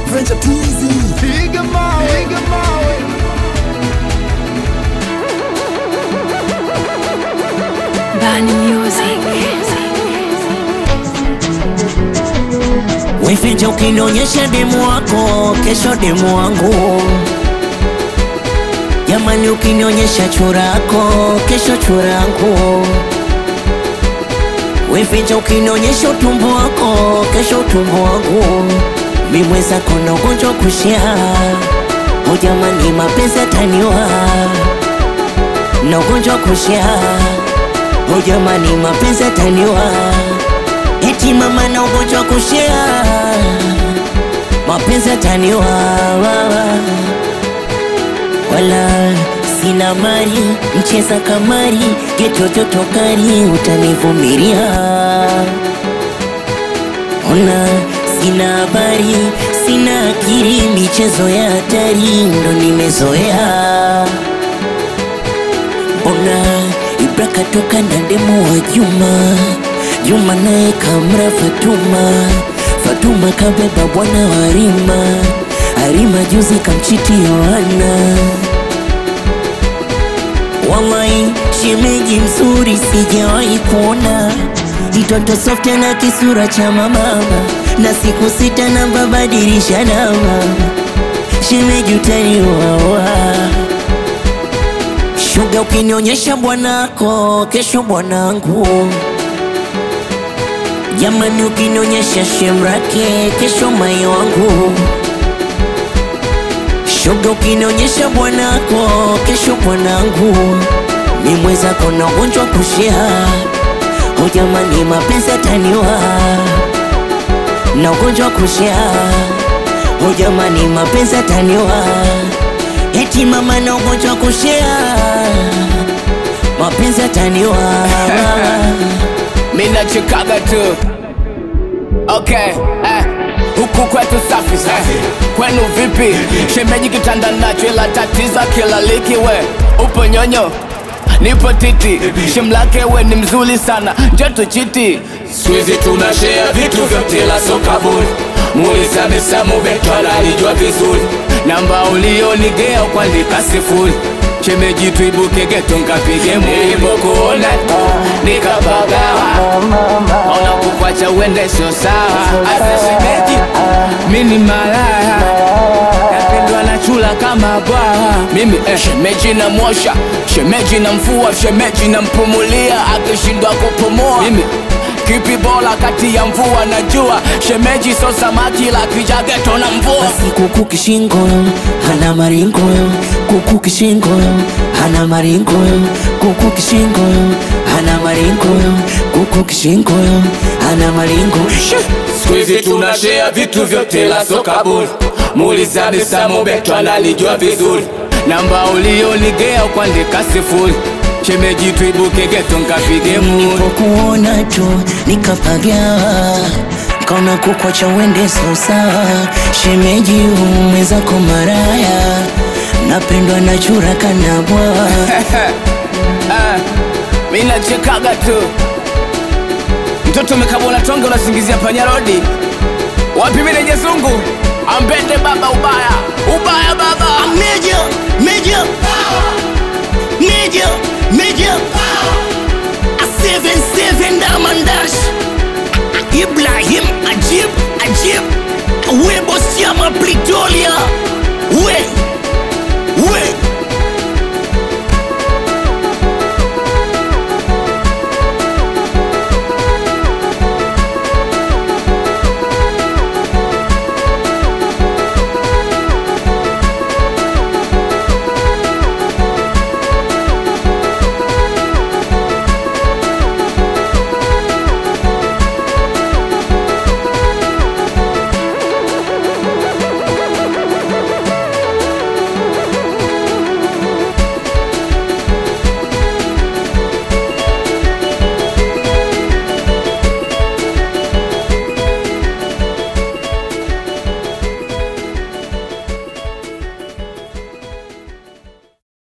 French Twizy. Piga mawe, piga mawe. Bani Music. Wefeja ukinionyesha demu wako, kesho demu wangu. Jamani, ukinionyesha churako, kesho churangu. Wefeja ukinionyesha utumbo wako, kesho utumbo wangu. Mimweza kona ugonjwa kushia, o jamani, mapenzi ataniwa na ugonjwa kushia, o jamani, mapenzi ataniwa eti mama na ugonjwa kushia, mapenzi ataniwa wala sina mali, mcheza kamari, getototo kali, utanivumilia. Ona sina habari, sina akili, michezo ya hatari ndo nimezoea. Mbona Ibra katoka na demu wa Juma, Juma naye kamra Fatuma, Fatuma kabeba bwana wa Harima, Harima juzi kamchiti Yohana. Wallahi shemeji mzuri sijawahi kuona, mtoto soft na kisura cha mama, na siku sita na babadilisha namba, shemeji utaniwawa Shuga ukinionyesha bwanako, kesho bwanangu. Jamani, ukinionyesha shemrake, kesho mai wangu. Shuga ukinionyesha bwanako, kesho bwanangu. Mimweza kona ugonjwa kushia, o jamani, mapenzi ataniwa na ugonjwa kushia, o jamani, mapenzi ataniwa eti mama na ugonjwa kushia, mapenzi ataniwa Mina chikaga tu Okay, eh. Huku kwetu safi eh. Kwenu vipi? Shemeji kitanda nacho ila tatiza kila liki we Upo nyonyo Nipo titi Shemlake we ni mzuri sana Njoto chiti Squeezy tunashare vitu vyote la soka bure Muulize amesamu beto analijua vizuri Namba ulionigea kuandika sifuri Shemeji tuibuke geto nkapige muri Nilipokuona nikapagawa Ona kukwacha uende sio sawa Asa shemeji mini malaya Napendwa na chula kama bwawa Mimi eh, shemeji na mwosha Shemeji na mfua Shemeji na mpumulia Akishindwa kupumua Mimi kipi bora kati ya mvua na jua Shemeji so samaki la kijageto na mvua basi kuku kishingo hana maringo kuku kishingo hana maringo kuku kishingo hana maringo kuku kishingo hana maringo Squeezy tunashare vitu vyote la soka bure Muulize amesamu beto analijua vizuri namba ulionigea kuandika sifuri shemeji tuibuke geto nkapige muri nilipokuona tu nikapagawa kaona kukwacha uende sosa shemeji umwezako maraya napendwa na chura kanabwa Ah, mi nachekaga tu mtoto umekabona tonge unasingizia panyarodi wapi mineje zungu ambende baba ubaya ubaya baba Major, major, major, major. A seven seven diamond dash. Ibrahim Ajib, Ajib. Webo Siama Pretoria.